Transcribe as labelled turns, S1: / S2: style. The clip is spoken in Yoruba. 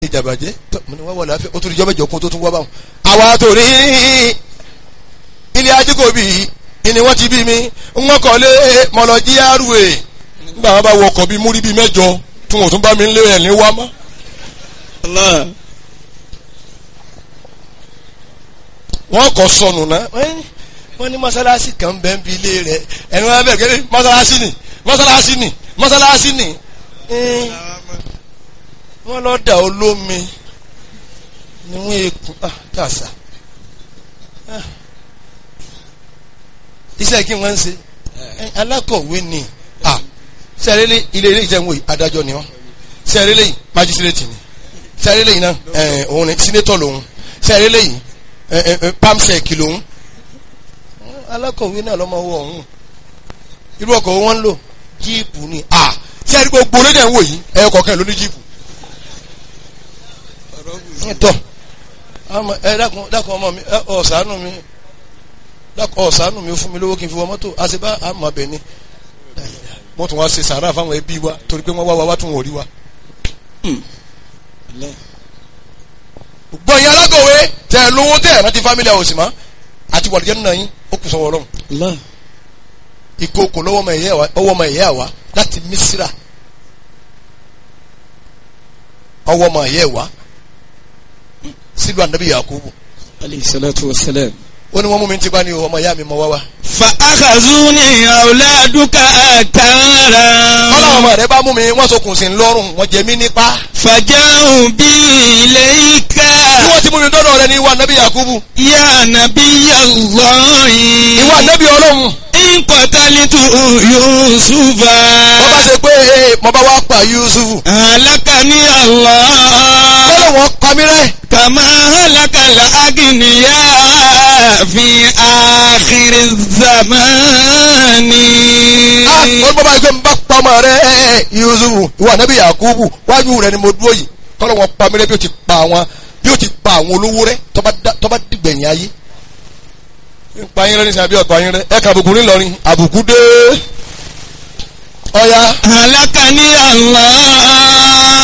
S1: ìjàbàjẹ́ tó mo ní wá wà láàfin ó tún ìjọba ìjọkun tó tún wá báwọn. àwa tó rí ilé ajíkòbí ni wọ́n ti bí mi wọ́n kọ́ lé mọ̀lọ́jí àrùwé nígbà wọn bá wọ ọkọ̀ bíi múrí bíi mẹ́jọ tí wọn ò tún bá mi lé ẹ̀ ní wá mọ́.
S2: Allah.
S1: wọ́n kọ́ sọnù náà wọ́n ní mọ́sálásí kan bẹ́ẹ̀ bí ilé rẹ̀ ẹni wọ́n bẹ̀rẹ̀ kẹ́lẹ́ mọ́sálásí ni mọ́sálásí ni mọ́sálásí ni Eh, wọ́n lọ dà olómi ni wọ́n ekun ah kàṣà Ah. iṣẹ́ kí wọ́n ń ṣe Eh, alákọ̀wé ni ah sẹ́rẹ́lẹ́ ilé ilé ìjẹun wòye adájọ́ ni wọ́n sẹ́rẹ́lẹ́ yìí májísírètì ni sẹ́rẹ́lẹ́ yìí náà ẹ̀ òun ni sínétọ̀ lòun sẹ́rẹ́lẹ́ yìí ẹ̀ ẹ̀ ẹ̀ pamsec lòun alákọ̀wé náà lọ́mọ wọ ọ̀hún irú ọkọ̀ wọn ń lò jíìpù ni ah sẹ́rí gbogbo orílẹ̀ ń wò yìí ẹ̀ kọ̀ọ̀kan ló ní jíìpù tọ́ ọmọ ẹ dákun dákun ọmọ mi ẹ ọ̀sánù mi dákun ọ̀sánù mi ó fún mi lówó kí n fi wọ mọ́tò àṣebá àmọ́ abẹ ni wọ́n tún wá ṣe sàárà fáwọn ẹbí wa torí pé wọ́n wá wa wá tún wọ́n rí wa.
S2: Allah.
S1: gbọ̀nyìn alágọ̀wé tẹ̀ lówó tẹ̀ rántí fámílì àwòsì mọ́ àti wàlúùjẹ́ nínú yín ó kù sọ́wọ́ ọlọ́run
S2: Allah.
S1: ìkookò lọ́wọ́ ọmọ ìyá wa ọwọ́ ọmọ ìyá wa láti Mísírà ọwọ́ ọmọ ìyá wa sílùú ànábì Yakubu
S2: Alayhi salatu wa salam.
S1: ó ní wọ́n mú mi ti bá ní o ọmọ ìyá mi mọ wá wá.
S2: فأخذوني أولادك أكارا
S1: ọlọ́run ọmọ rẹ bá mú mi wọ́n sokùn sí i lọ́rùn wọ́n jẹ mí nípa.
S2: فجاءوا بي إليك
S1: bí wọ́n ti mú mi dọ́dọ̀ rẹ ní ìwà ànábì Yakubu
S2: يا نبي الله
S1: ìwà ànábì ọlọ́run
S2: إن قتلت يوسف
S1: wọ́n bá ṣe pé ee mo bá wá pa Yusufu
S2: هلكني الله
S1: kọ́lọ̀ wọn pa mí rẹ́
S2: كما هلك الأغنياء في آخر الزمان
S1: ah wọ́n bá bá yẹ pé n bá pa ọmọ rẹ Yusufu ìwà ànábì Yakubu wájú rẹ ni mo dúró yìí kọ́lọ̀ wọn pa mí rẹ́ bí o ti pa àwọn bí o ti pa àwọn olówó rẹ tó bá dá- tó bá dìgbẹ̀yìn ayé ń pa yín rẹ ní sàbí ọ̀pá yín rẹ ẹ̀ka àbùkù ńìlọrin àbùkù dé ọ̀ya
S2: هلكني الله